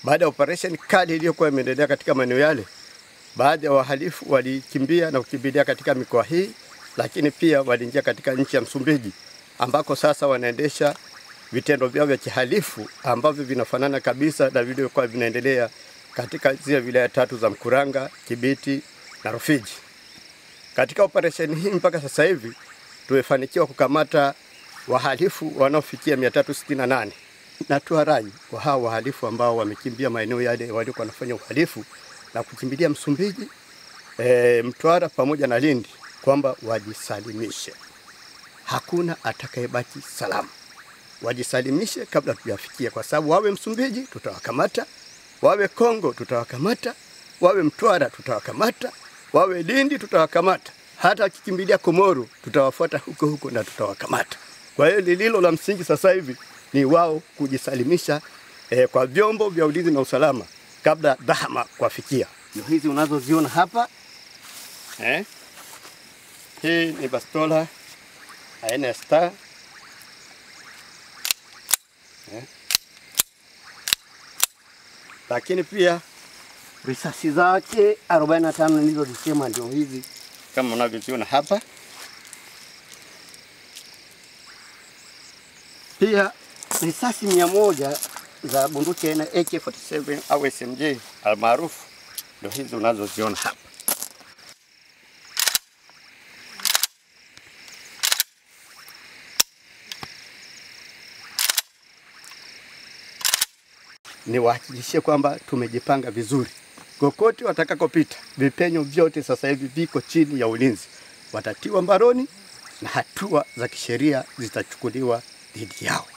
Baada ya operesheni kali iliyokuwa imeendelea katika maeneo yale, baadhi ya wahalifu walikimbia na kukimbilia katika mikoa hii, lakini pia waliingia katika nchi ya Msumbiji ambako sasa wanaendesha vitendo vyao vya kihalifu ambavyo vinafanana kabisa na vilivyokuwa vinaendelea katika zile wilaya tatu za Mkuranga, Kibiti na Rufiji. Katika operesheni hii mpaka sasa hivi tumefanikiwa kukamata wahalifu wanaofikia 368 na toa rai kwa hao wahalifu ambao wamekimbia maeneo yale waliokuwa wanafanya uhalifu na kukimbilia Msumbiji, e, Mtwara pamoja na Lindi kwamba wajisalimishe. Hakuna atakayebaki salama, wajisalimishe kabla tujafikia, kwa sababu wawe Msumbiji tutawakamata, wawe Kongo tutawakamata, wawe Mtwara tutawakamata, wawe Lindi tutawakamata, hata wakikimbilia Komoro tutawafuata huko huko na tutawakamata. Kwa hiyo lililo la msingi sasa hivi ni wao kujisalimisha eh, kwa vyombo vya ulinzi na usalama kabla dhahama kuwafikia. Ndio hizi unazoziona hapa eh? Hii ni bastola aina ya Star eh? Lakini pia risasi zake 45 nilizozisema ndio hizi kama unavyoziona hapa. Pia risasi mia moja za bunduki aina AK47 au SMG almaarufu ndio hizi unazoziona hapa. Niwahakikishie kwamba tumejipanga vizuri, kokote watakakopita, vipenyo vyote sasa hivi viko chini ya ulinzi, watatiwa mbaroni na hatua za kisheria zitachukuliwa dhidi yao.